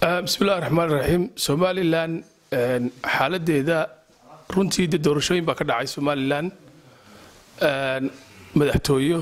bismillahi raxmaan raxiim somalilan xaaladeeda runtii de doorashooyin baa ka dhacay somalilan madaxtooyo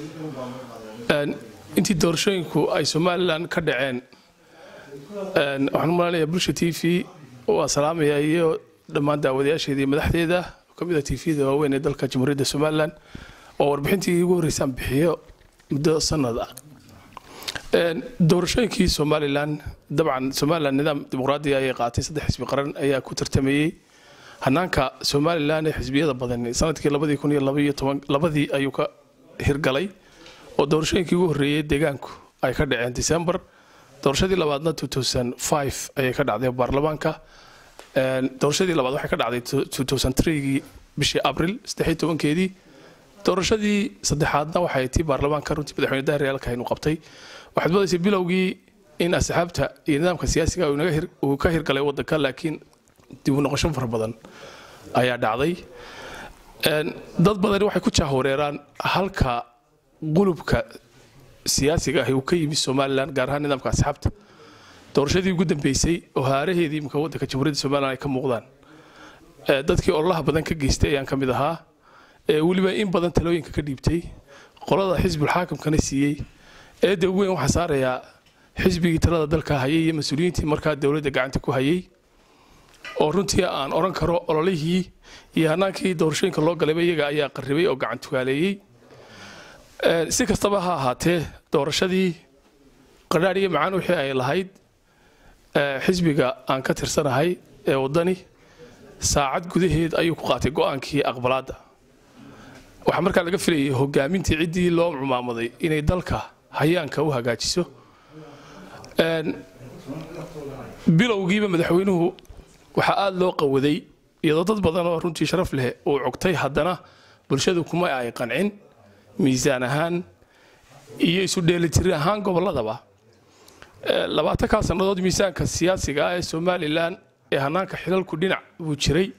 intii doorashooyinku ay somalilan ka dhaceen waxaan umalaynaya bulsha t v waa salaamaya iyo dhammaan daawadayaasheeda iyo madaxdeeda oo ka mid a t v-da waaweyn ee dalka jamhuuriyadda somalilan oo warbixintii ugu horreysaan bixiyo muddo sanad ah doorashooyinkii somalilan dabcan somalilan nidaam dimuqraadiya ayay qaatay saddex xisbi qaran ayaa ku tartamayey hanaanka somalilan ee xisbiyada badan sanadkii labadii kun iyo labaiyo toban labadii ayuu ka hirgalay oo doorashooyinkii ugu horreeyey deegaanku ay ka dhaceen december doorashadii labaadna ayay ka dhacday baarlamaanka doorashadii labaad waxay ka dhacday gii bishii abril keedii doorashadii saddexaadna waxay tii baarlamaanka runtii madaxweyne dahriyaalka inuu qabtay waxaad moodaysa bilowgii in asxaabta iyo nidaamka siyaasiga uu ka hirgalay wadanka laakiin dib u noqosho fara badan ayaa dhacday dad badani waxay ku jahwareeraan halka qulubka siyaasiga ahi uu ka yimi somalilan gaar ahaan nidaamka asxaabta doorashadii ugu dambeysay oo haaraheedii imika wadanka jamhuuriyadda somalilan ay ka muuqdaan dadkii ololaha badan ka geystay ayaan ka mid ahaa weliba in badan talooyinka ka dhiibtay qolada xisbul xaakimkana siiyey eedda ugu weyn waxaa saarayaa xisbigii talada dalka hayay iyo mas-uuliyiintii markaa dowladda gacanta ku hayay oo runtii aan odhan karo ololihii iyo hanaankii doorashooyinka loo galayba iyaga ayaa qarribay oo gacan tugaaleeyey si kastaba ha ahaatee doorashadii qadhaadh iyo macaan wixii ay lahayd xisbiga aan ka tirsanahay ee waddani saacad gudaheed ayuu ku qaatay go'aankii aqbalaadda waxaa markaa laga filayay hogaamintii ciddii loo cumaamaday inay dalka hayaanka u hagaajiso bilowgiiba madaxweynuhu waxaa aada loo qawaday iyadoo dad badan oo runtii sharaf leh uu cogtay haddana bulshadu kuma ay qancin miisaan ahaan iyo isu dheelitiri ahaan gobolladaba labaatankaa sannadood miisaanka siyaasiga ah ee somalilan ee hanaanka xilalku dhinac buu jiray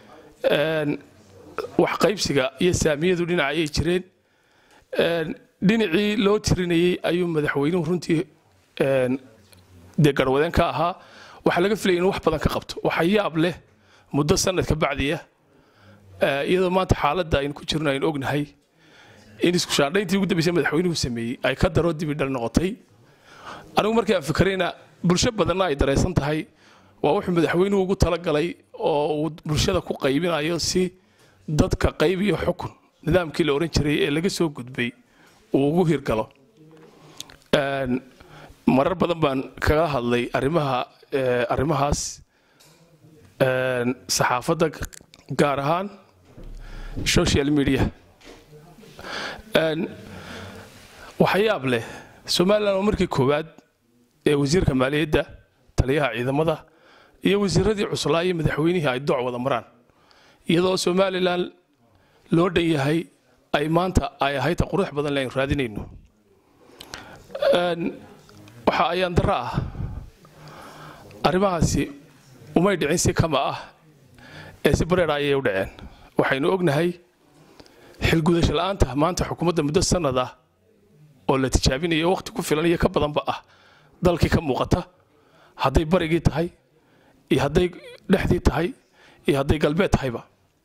wax qaybsiga iyo saamiyadu dhinac ayay jireen dhinacii loo tirinayey ayuu madaxweynuhu runtii dee garwadeen ka ahaa waxaa laga filaya inuu wax badan ka qabto waxa yaab leh muddo sanadka bacdiya iyadoo maanta xaaladda aynu ku jirno aynu ognahay in isku shaandhayntii ugu dambeysay madaxweynuhu sameeyey ay ka daro dibi dhal noqotay anigu markii aan fikrayna bulsho badanna ay daraysan tahay waa wuxuu madaxweynuhu ugu talagalay oo uu bulshada ku qaybinayo si dadka qayb iyo xukun nidaamkii la ohan jiray ee laga soo gudbay uu ugu hirgalo marar badan baan kaga hadlay arrimaha arrimahaas saxaafadda gaar ahaan social media waxyaab leh somalilan oo markii koowaad ee wasiirka maaliyadda taliyaha ciidamada iyo wasiiradii cuslaa iyo madaxweynihii ay doc wada maraan iyadoo somalilan loo dhan yahay ay maanta ay ahayd qurux badan le aynu raadinayno waxa ayaan darro ah arrimahaasi umay dhicin si kama ah ee si bareera ayay u dhaceen waxaynu ognahay xilgudasho la'aanta maanta xukuumadda muddo sanad ah oo la tijaabinayo waqti ku filan iyo ka badanba ah dalkii ka muuqata hadday barigii tahay iyo hadday dhexdii tahay iyo hadday galbeed tahayba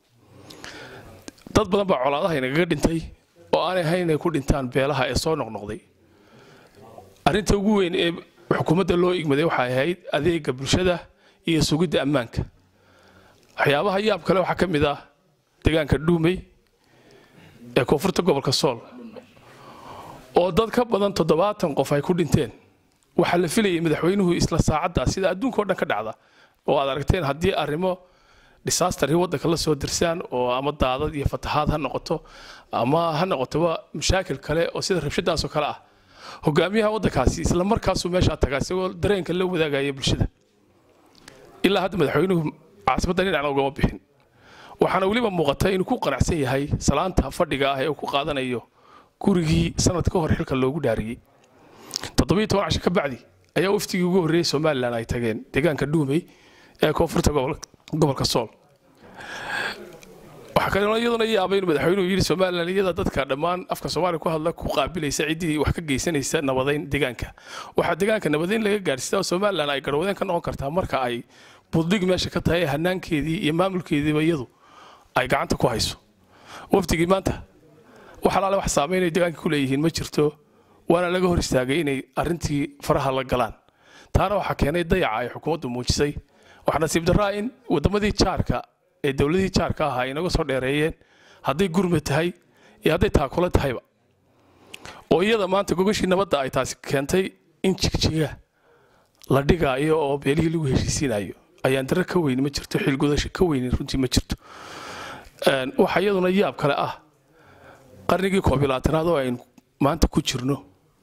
dad badan baa colaadaha inagaga dhintay oo aanay hayn inay ku dhintaan beelaha ee soo noqnoqday arrinta ugu weyn ee xukuumadda loo igmaday waxay ahayd adeega bulshada iyo sugidda ammaanka waxyaabaha yaab kale waxaa ka mid ah deegaanka dhuumey ee koonfurta gobolka sool oo dad ka badan toddobaatan qof ay ku dhinteen waxaa la filayay madaxweynuhu isla saacadda sida adduunka oo dhan ka dhacda oo aad aragteen haddii arrimo disaster waddanka la soo dirsaan oo ama daadad iyo fatahaad ha noqoto ama ha noqotoba mashaakil kale oo sida rabshadaasoo kale ah hogaamiyaha waddankaasi isla markaasuu meeshaa tagaa isagoo dareenka la wadaagaya bulshada ilaa hadda madaxweynuhu caasimadda dhinacna ugama bixin waxaana weliba muuqata inuu ku qanacsan yahay salaanta fadhiga ah ee uu ku qaadanayo gurigii sanad ka hor xilka loogu dhaariyey toddobiyo toban casho ka bacdi ayaa waftigii ugu horreeyey somalilan ay tageen deegaanka dhuumey ee koonfurta gobolka sool waxaa kaloo iyaduna yaabay in madaxweynuhu yidhi somalilan iyada dadka dhammaan afka soomaaliya ku hadla ku qaabilaysa ciddii wax ka geysanaysa nabadeyn deegaanka waxaa deegaanka nabadeyn laga gaadhsiiya oo somalilan ay garwadeen ka noqon kartaa marka ay buddig meesha ka tahay hanaankeedii iyo maamulkeediiba iyadu ay gacanta ku hayso wafdigii maanta wax alaale wax saameynay deegaanka ku leeyihiin ma jirto waana laga hor istaagay inay arrintii faraha la galaan taana waxaa keenay dayaca ay xukuumaddu muujisay waxaa nasiib darraa in waddamadii jaarka ee dowladihii jaarka ahaa ay inaga soo dheereeyeen hadday gurmad tahay iyo hadday taakula tahayba oo iyada maanta gogashii nabadda ay taasi keentay in jigjiga la dhigaayo oo beelihii lagu heshiisiinayo ayaan dare ka weyni ma jirto xilgudasho ka weyni runtii ma jirto waxaa iyaduna yaab kale ah qarnigii koob iyo labaatanaad oo aynu maanta ku jirno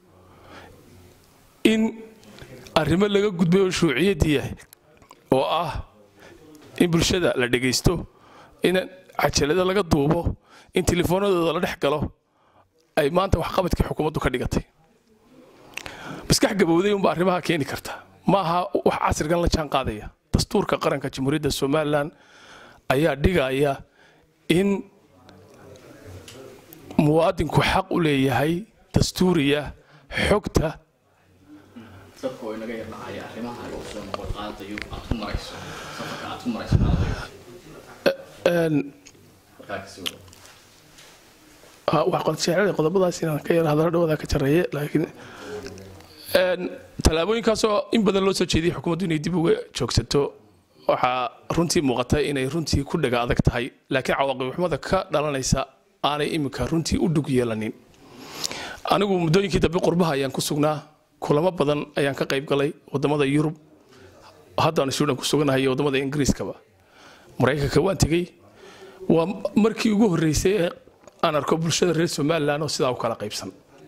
in arrimo laga gudbay oo shuuciyaddii yahay oo ah in bulshada la dhegaysto in cajalada laga duubo in telefoonadooda la dhex galo ay maanta waxqabadkii xukuumaddu ka dhigatay maskax gabowday unba arrimaha keeni karta ma aha wax casrigan la jaan qaadaya dastuurka qaranka jamhuuriyadda somalilan ayaa dhigaya in muwaadinku xaq u leeyahay dastuuriya xogta dadka oo inaga yardhacaya arrimaha ay usoo noqon qaadayo aad ku marayso safarka aad ku marayso qaadayo markaa kasii wado waxqodsheecada qodobadaas inaan ka yara hadallo dhawada ka jareeye laakiin tallaabooyinkaasoo in badan loo soo jeediyay xukuumaddu inay dib uga joogsato waxaa runtii muuqata inay runtii ku dhaga adag tahay laakiin cawaaqibxumada ka dhalanaysa aanay iminka runtii u dhug yeelanin anigu muddooyinkii dambe qurbaha ayaan ku sugnaa kulamo badan ayaan ka qayb galay wadamada yurub haddaan suudan ku suganahay iyo wadamada ingiriiskaba maraykanka waan tegey waa markii ugu horreysay ee aan arko bulshada reer somalilan oo sidaa u kala qaybsan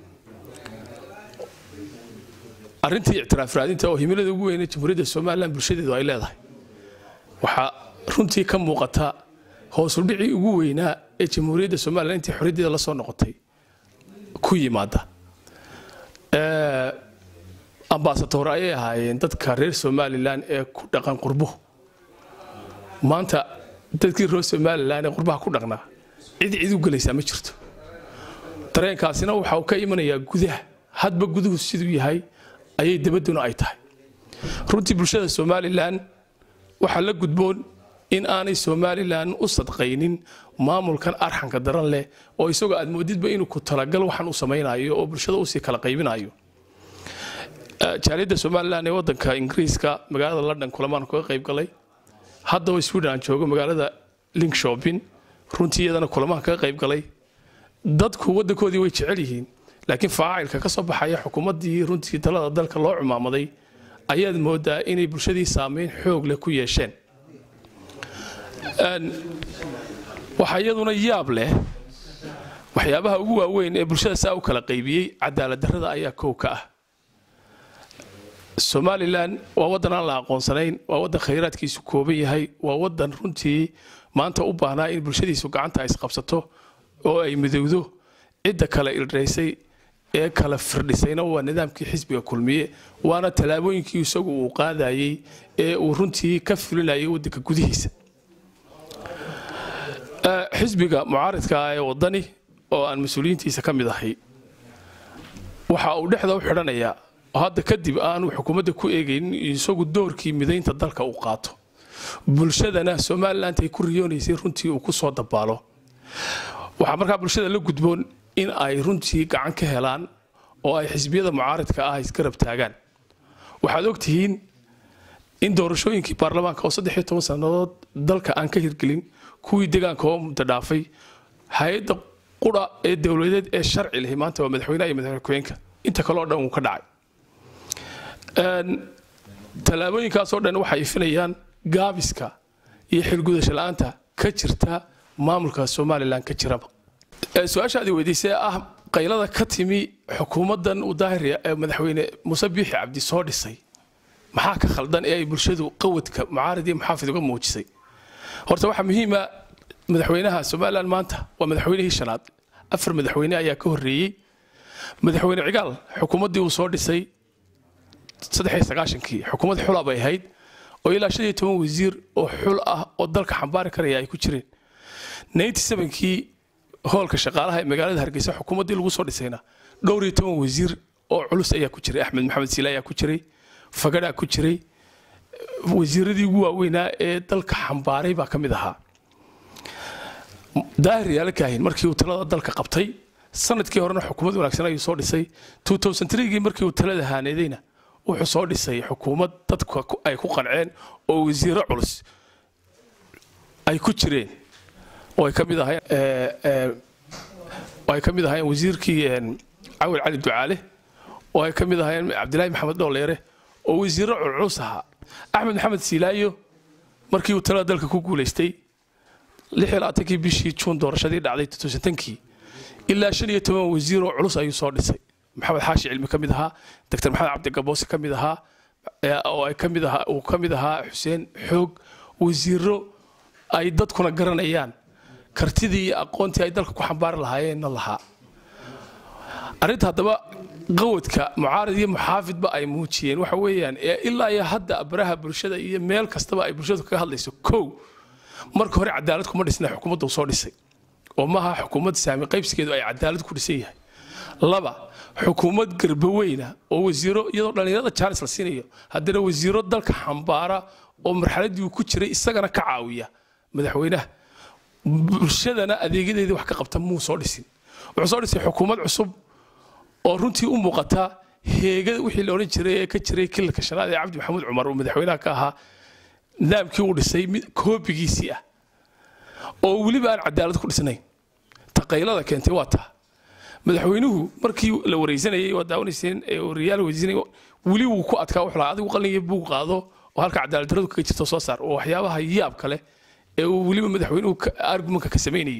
arrintii ictiraaf raadinta oo himilada ugu weynee jamhuuriyadda somalilan bulshadeedu ay leedahay waxaa runtii ka muuqata hoosudhicii ugu weynaa ee jamhuuriyadda somalilan intii xorriyaddeeda la soo noqotay ku yimaada ambasador ayay ahaayeen dadka reer somalilan ee ku dhaqan qurbuhu maanta dadkii reer somalilan ee qurbaha ku dhaqnaa cid cid u gelaysaa ma jirto dareenkaasina waxa uu ka imanayaa gudaha hadba guduhu siduu yahay ayay dabadduna ay tahay runtii bulshada somalilan waxaa la gudboon in aanay somalilan u sadqaynin maamulkan arxanka daran leh oo isagoo aad moodidba inuu ku talagal waxaan u samaynayo oo bulshada usii kala qaybinayo jaaliyadda somalilan ee wadanka ingiriiska magaalada london kulamaan kaga qayb galay haddaba sweden aan joogo magaalada linkshopin runtii iyadana kulamaan kaga qayb galay dadku wadankoodii way jecel yihiin laakiin faacilka ka soo baxaya xukuumaddii runtii talada dalka loo cumaamaday ayaad moodaa inay bulshadii saameyn xoog leh ku yeesheen waxaa iyaduna yaab leh waxyaabaha ugu waaweyn ee bulshada saa u kala qaybiyey cadaalad darrada ayaa kow ka ah somalilan waa waddan aan la aqoonsanayn waa waddan khayraadkiisu kooban yahay waa waddan runtii maanta u baahnaa in bulshadiisu gacanta ay isqabsato oo ay midowdo cidda kale ildhaysay ee kala firdhisayna waa nidaamkii xisbiga kulmiye waana tallaabooyinkii isagu uu qaadayey ee uu runtii ka fulinayay waddanka gudihiisa xisbiga mucaaridka ee waddani oo aan mas-uuliyiintiisa ka mid ahay waxa uu dhexda u xidhanayaa oo hadda kadib aanu xukuumadda ku eegaynin isagu doorkii midaynta dalka uu qaato bulshadana somaliland ay ku riyoonaysay runtii uu ku soo dabaalo waxaa markaa bulshada la gudboon in ay runtii gacan ka helaan oo ay xisbiyada mucaaridka ah isgarab taagaan waxaad ogtihiin in doorashooyinkii baarlamaanka oo saddex iyo toban sannadood dalka aan ka hirgelin kuwii deegaanka oo muddo dhaafay hay-adda qura ee dowladeed ee sharci lahi maanta waa madaxweynaha iyo madaxweyeenka inta kale oo dhan uu ka dhacay tallaabooyinkaasoo dhan waxay ifinayaan gaabiska iyo xilgudasho la-aanta ka jirta maamulka somalilan ka jiraba su-aashaadii weydiisay ah qaylada ka timi xukuumaddan uu daahir ee madaxweyne muuse biixi cabdi soo dhisay maxaa ka khaldan ee ay bulshadu qawadka mucaarid iyo muxaafid uga muujisay horta waxaa muhiima madaxweynaha somalilan maanta waa madaxweynihii shanaad afar madaxweyne ayaa ka horreeyey madaxweyne cigaal xukuumaddii uu soo dhisay saddex sagaashankii xukuumad xula bay ahayd oo ilaa shan iyo toban wasiir oo xul ah oo dalka xambaari karaya ay ku jireen ninety sevenkii hoolka shaqaalaha ee magaalada hargeysa xukuumaddii lagu soo dhisayna dhowr iyo toban wasiir oo culus ayaa ku jiray axmed maxamed siile ayaa ku jiray fagadhaa ku jiray wasiiradii ugu waaweynaa ee dalka xambaaray baa ka mid ahaa daahir yaala kaahin markii uu talada dalka qabtay sanadkii horena xukuumad wanaagsan ayuu soo dhisay gii markii uu talada haaneedayna wuxuu soo dhisay xukuumad dadka ay ku qanceen oo wasiiro culus ay ku jireen oo ay ka mid ahayn oo ay ka mid ahaayeen wasiirkii cawil cali ducaale oo ay ka mid ahaayeen cabdilaahi maxamed dhooleere oo wasiiro culculus ahaa axmed maxamed siilaayo markii uu talada dalka ku guulaystay kii bishii juun doorashadii dhacday kii ilaa shan iyo toban wasiir oo culus ayuu soo dhisay maxamed xaashi cilmi ka mid ahaa doctor maxamed cabdigaboose ka mid ahaa oo ay ka mid ahaa uu ka mid ahaa xuseen xoog wasiiro ay dadkuna garanayaan kartidii iyo aqoontii ay dalka ku xambaari lahaayeenna lahaa arrinta haddaba qawadka mucaarad iyo muxaafidba ay muujiyeen waxa weeyaan ilaa iyo hadda baraha bulshada iyo meel kastaba ay bulshadu kaga hadlayso kow marka hore cadaalad kuma dhisna xukuumadda uu soo dhisay oo maaha xukuumad saami qaybsigeedu ay cadaalad ku dhisan yahay laba xukuumad garbaweyna oo wasiiro iyadoo dhallinyarada jaanis la siinayo haddana wasiiro dalka xambaara oo marxaladdii uu ku jiray isagana ka caawiya madaxweynaha bulshadana adeegyadeedii wax ka qabta muu soo dhisin wuxuu soo dhisay xukuumad cusub oo runtii u muuqata heegada wixii la odhan jiray ee ka jiray kilalka shanaad ee cabdi maxamuud cumar uu madaxweynaha ka ahaa nidaamkii uu dhisay mid koobigiisii ah oo weliba aan cadaalad ku dhisnayn taqaylada keentay waa taa madaxweynuhu markii la wareysanayay waa daawanayseen riyaal weydiinay weli wuu ku adkaa wuxuu lahaa adigu qalin iyo buug qaado oo halka cadaalad darradu kaga jirto soo saar oo waxyaabaha yaab kale ee uu weliba madaxweynuhu argumentka ka samaynayay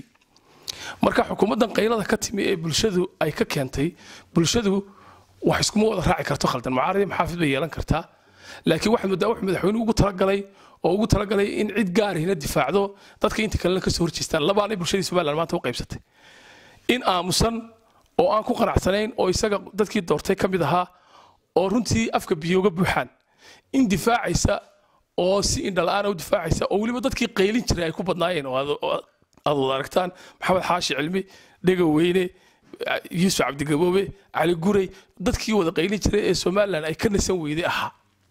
marka xukuumaddan qaylada ka timi ee bulshadu ay ka keentay bulshadu wax iskuma wada raaci karto khaldan mucaaradi maxaafid bay yeelan kartaa laakiin waxaad moodaa wuxuu madaxweynuhu ugu talagalay oo ugu talagalay in cid gaarihina difaacdo dadka inta kalena kasoo horjeestaan labaanay bulshadii somaliland maanta u qaybsatay in aamusan oo aan ku qanacsanayn oo isaga dadkii doortay ka mid ahaa oo runtii afka biyooga buuxaan in difaacaysa oo si indhala-aana u difaacaysa oo weliba dadkii qaylin jiray ay ku badnaayeen oo aad wada aragtaan maxamed xaashi cilmi dhegaweyne yuusuf cabdigaboobe cali guray dadkii wada qaylin jiray ee somaliland ay ka nasan weyday ahaa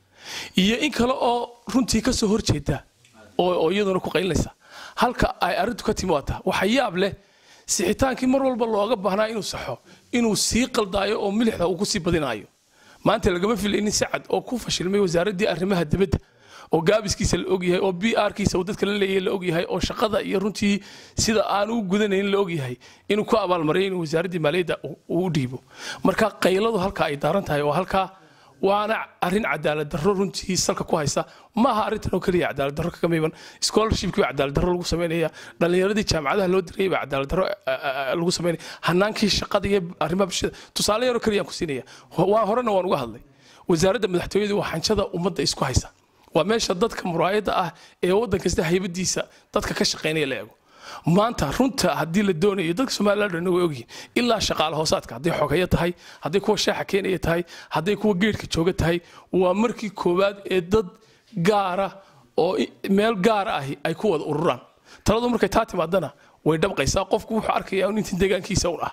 iyo in kale oo runtii ka soo horjeeda oo iyaduna ku qaylinaysa halka ay arrintu ka timi waata waxa yaab leh sixitaankii mar walba looga baahnaa inuu saxo inuu sii qaldaayo oo milixda uu ku sii badinaayo maanta lagama filaynin sacad oo ku fashilmay wasaaraddii arrimaha dibadda oo gaabiskiisa la ogyahay oo b rkiisa uu dadka la leeyahay la ogyahay oo shaqada iyo runtii sida aan u gudanayn la ogyahay inuu ku abaalmaray inuu wasaaraddii maaliyadda uu u dhiibo marka qayladu halka ay daaran tahay oo halkaa waana arrin cadaalad darro runtii salka ku haysa maaha arrintan oo keliya cadaalad darro kaga miiban scholarshipkii baa cadaalad darro lagu samaynaya dhallinyaradii jaamacadaha loo dirayay baa cadaalad darro lagu samaynaya hanaankii shaqada iyo arrimaha bulshada tusaale yaroo keliyaan ku siinaya waa horena waan uga hadlay wasaaradda madaxtooyadu waa xanjada ummadda isku haysa waa meesha dadka muraayadda ah ee waddan kasta haybadiisa dadka ka shaqaynaya la eego maanta runta haddii la doonayo dadka somaliland dhan way ogyihin ilaa shaqaale hoosaadka hadday xogeyo tahay hadday kuwa shaaxa keenaya tahay hadday kuwa geedhka jooga tahay waa markii koowaad ee dad gaara oo meel gaara ahi ay ku wada ururaan taladu markay taa timaadana way dhabqaysaa qofku wuxuu arkayaa in intii deegaankiisa un ah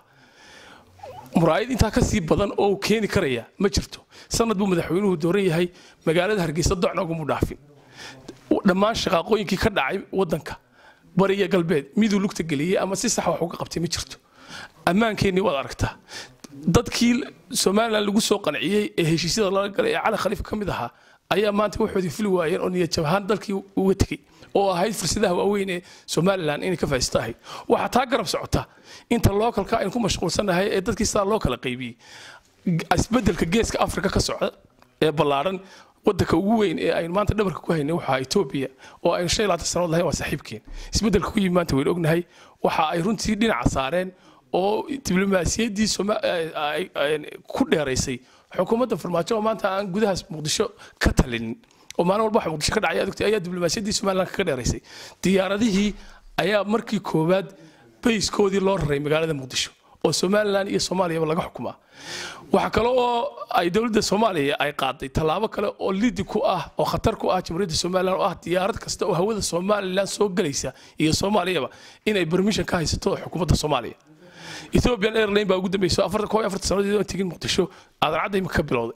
muraayad intaa ka sii badan oo uu keeni karaya ma jirto sanad buu madaxweynuhu dooran yahay magaalada hargeysa docna ugumu dhaafin dhammaan shaqaaqooyinkii ka dhacay waddanka bariya galbeed miduu lugta geliyey ama si sax wax uga qabtay ma jirto ammaankeenii waad aragtaa dadkii somalilan lagu soo qanciyey ee heshiisyada lala galay ee cali khaliif ka mid ahaa ayaa maanta waxoodii fili waayeen oo niyad jabhaan dalkii uga tegey oo ahayd fursadaha waaweyn ee somalilan inay ka faa'iisto ahayd waxaa taa garab socota inta lookalka aynu ku mashquulsannahay ee dadkii sidaa loo kala qaybiyey isbeddelka geeska afrika ka socda ee ballaaran waddanka ugu weyn ee aynu maanta dhabarka ku haynay waxaa etoobiya oo aynu shan iyo labaatan sanood lahayn waa saaxiibkeen isbeddelka ku yimi maanta waynu ognahay waxa ay runtii dhinaca saareen oo diblomaasiyaddii ku dheeraysay xukuumadda farmaajo oo maanta aan gudahaas muqdisho ka talinin oo maalin walba waxa muqdisho ka dhacay adugtay ayaa diblomaasiyaddii somaliland ka dheeraysay diyaaradihii ayaa markii koowaad bayskoodii loo raray magaalada muqdisho oo somalilan iyo soomaaliyaba laga xukumaa waxaa kale oo ay dowladda soomaaliya ay qaaday tallaabo kale oo lidi ku ah oo khatar ku ah jamhuuriyadda somalilan oo ah diyaarad kasta oo hawada somalilan soo gelaysa iyo soomaaliyaba inay permission ka haysato xukuumadda soomaaliya ethiopian airline baa ugu dambeysa afartan koob iyo afartan sannadood aan tegin muqdisho aadan imika ka bilowday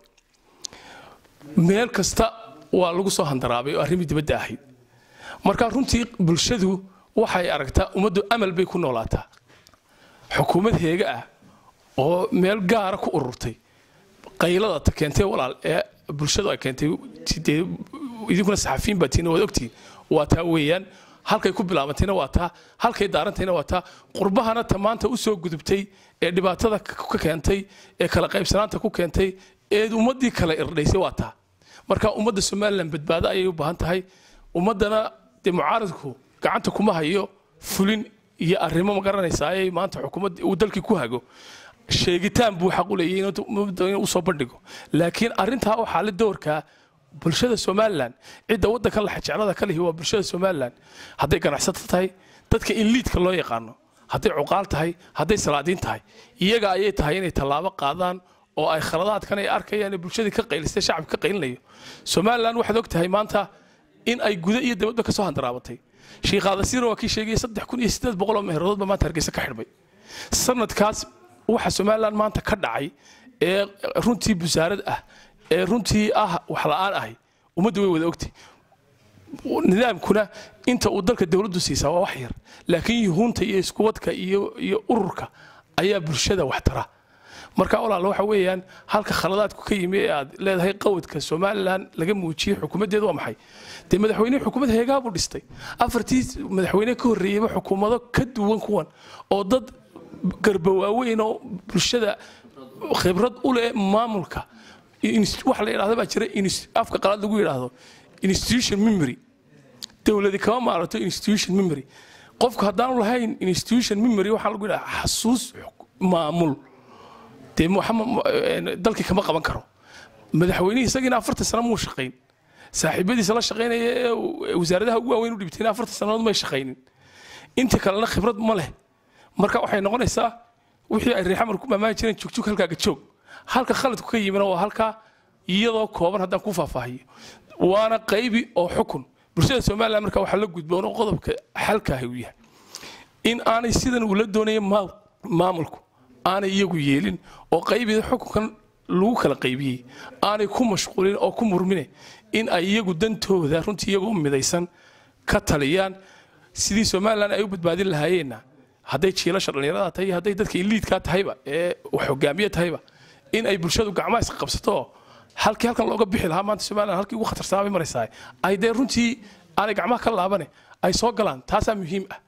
meel kasta waa lagu soo handaraabay oo arrimii dibadda ahayd marka runtii bulshadu waxay aragtaa ummaddu amal bay ku noolaataa xukuumad heega ah oo meel gaara ku ururtay qaylada ta keentay walaal ee bulshadu ay keentay dee idinkuna saxafiyiin baa tiina waad ogtihiin waa taa weeyaan halkay ku bilaabantayna waa taa halkay daarantayna waa taa qurbahana ta maanta u soo gudubtay ee dhibaatada ka keentay ee kala qaybsanaanta ku keentay ee ummaddii kale irdhaysay waa taa marka ummadda somalilan badbaado ayay u baahan tahay ummaddana dee mucaaradku gacanta kuma hayo fulin iyo arrimo ma garanaysaa ayay maanta xukuumadda uu dalkii ku hago sheegitaan buu xaq u leeyahay inuu usoo bandhigo laakiin arrintaa waxaa la doorkaa bulshada somalilan cidda waddanka laxajeclada ka lihi waa bulshada somalilan hadday ganacsato tahay dadka in liidka loo yaqaano hadday cuqaal tahay hadday salaadiin tahay iyaga ayay tahay inay tallaabo qaadaan oo ay khaladaadkan ay arkayaan ee bulshadii ka qaylistay shacabka ka qaylinayo somalilan waxaad og tahay maanta in ay guda iyo dibadba ka soo handaraabatay shiikhaadasiirna waa kii sheegaya saddex kun iyo siddeed boqol oo meheeradood baa maanta hargeysa ka xidhmay sanadkaas waxa somalilan maanta ka dhacay ee runtii busaarad ah ee runtii ah wax la'aan ahay ummaddu way wada ogtay nidaamkuna inta uu dalka dowladdu siisaa waa wax yar laakiin yuhuunta iyo iskuwadka iyo iyo ururka ayaa bulshada wax tara marka walaal waxa weeyaan halka khaladaadku ka yimi ee aad leedahay qawadka somalilan laga muujiyey xukuumaddeedu waa maxay dee madaxweyne xukuumad heegaa buu dhistay afartii madaxweyne ka horreeyeyba xukuumado ka duwan kuwan oo dad garba waaweyn oo bulshada khibrad u leh maamulka waxa la yidhahda baa jira afka qalaad lagu yidhaahdo institution memory dowladi kama maarato institution memory qofku haddaanu lahayn institution memory waxaa lagu yidhaha xasuus maamul dee dalkii kama qaban karo madaxweynihii isagiina afartan sano muu shaqayn saaxiibadiisa la shaqaynaya ee wasaaradaha ugu waaweyn u dhibtayna afartan sannadood may shaqaynin inta kalena khibrad ma leh marka waxay noqonaysaa wixii ay reexamar ku maamaani jireen jugjug halkaaga joog halka khaladku ka yimina waa halkaa iyadoo kooban haddaan ku faahfaahiyo waana qaybi oo xukun bulshada somalilan marka waxaa la gudboon oo qodobka xalkaahi uu yahay in aanay sidan uu la doonaya maamulku aanay iyagu yeelin oo qaybida xukunkan lagu kala qaybiyey aanay ku mashquulin oo ku murmine in ay iyagu dantooda runtii iyagoo midaysan ka taliyaan sidii somalilan ay u badbaadin lahaayeenna hadday jiilasha dhallinyarada tahay hadday dadka iliidkaa tahayba ee hogaamiye tahayba in ay bulshadu gacmaha iska qabsato halkii halkan looga bixi lahaa maanta somalilan halkii ugu khatarsanaa bay maraysaa ay dee runtii aanay gacmaha ka laabane ay soo galaan taasaa muhiim ah